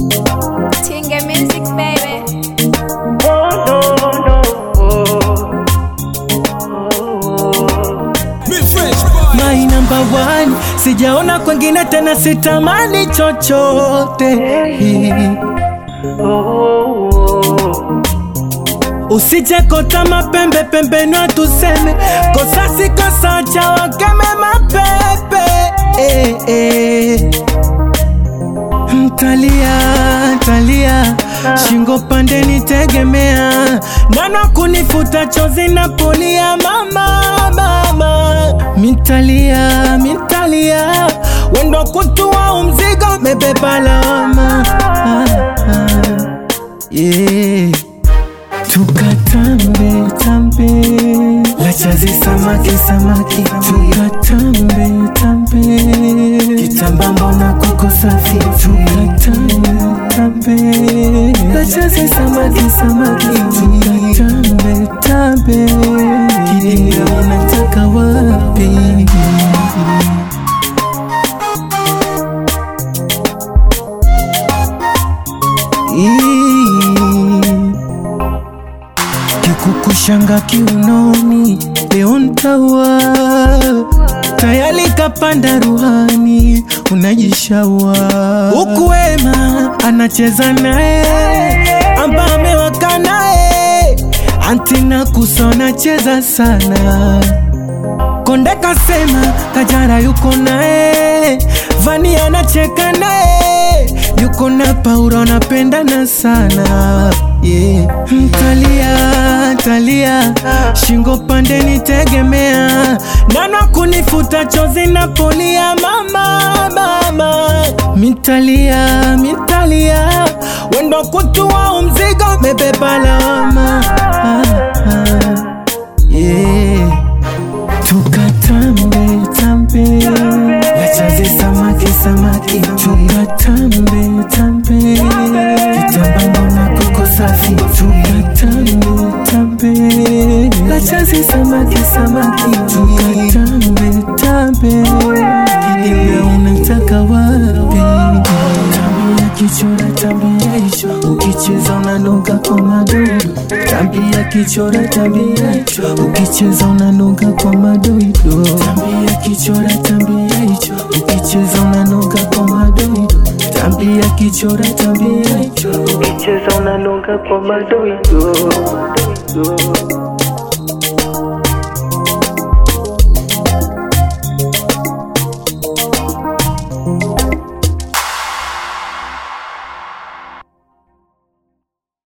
Tinga music, baby. Oh no no. My number one, sijaona kwengine tena, sitamani chochote. Usije kota mapembe pembeni, tuseme kosa si kosa, cha wakeme mapepe eh, eh. Mtalia talia, shingo pande nitegemea, nana kunifuta chozi na polia, mama mama, mitalia mitalia, wendo kutua umzigo, mebeba lawama ah, ah, yeah. Tukatambe tambe lachazi samaki samaki tukatambe tambe kitamba mbona kuko safi tukatambe tambe lachazi samaki samaki tukatambe tambe kidinga unataka wapi Ii. Kikukushanga kiunoni, leo ntawa tayari kapanda ruhani, unajishawa huku wema anacheza naye, amba amewaka naye, antina kusona cheza sana Konde kasema Kajara yuko naye, Vani anacheka naye, yuko na Paula anapendana sana yeah. Mtalia talia, shingo pande nitegemea, nana kunifuta chozi na polia, mama mama, mitalia mitalia, wendo kutua umzigo, mebeba lawama ah, ah, yeah. Tukatambe tambe lachazi samaki samaki tukatambe tambe kitamba mbona kuko safi tukatambe tambe lachazi samaki samaki tukatambe tambe kidimbe unataka wapi tambia kichora tambia hicho ukicheza unanuka kwa madoido tambia kichora tambia hicho ukicheza unanuka kwa madoido tambia kichora tambia hicho ukicheza unanuka kwa madoido tambia kichora tambia hicho ukicheza unanuka kwa madoido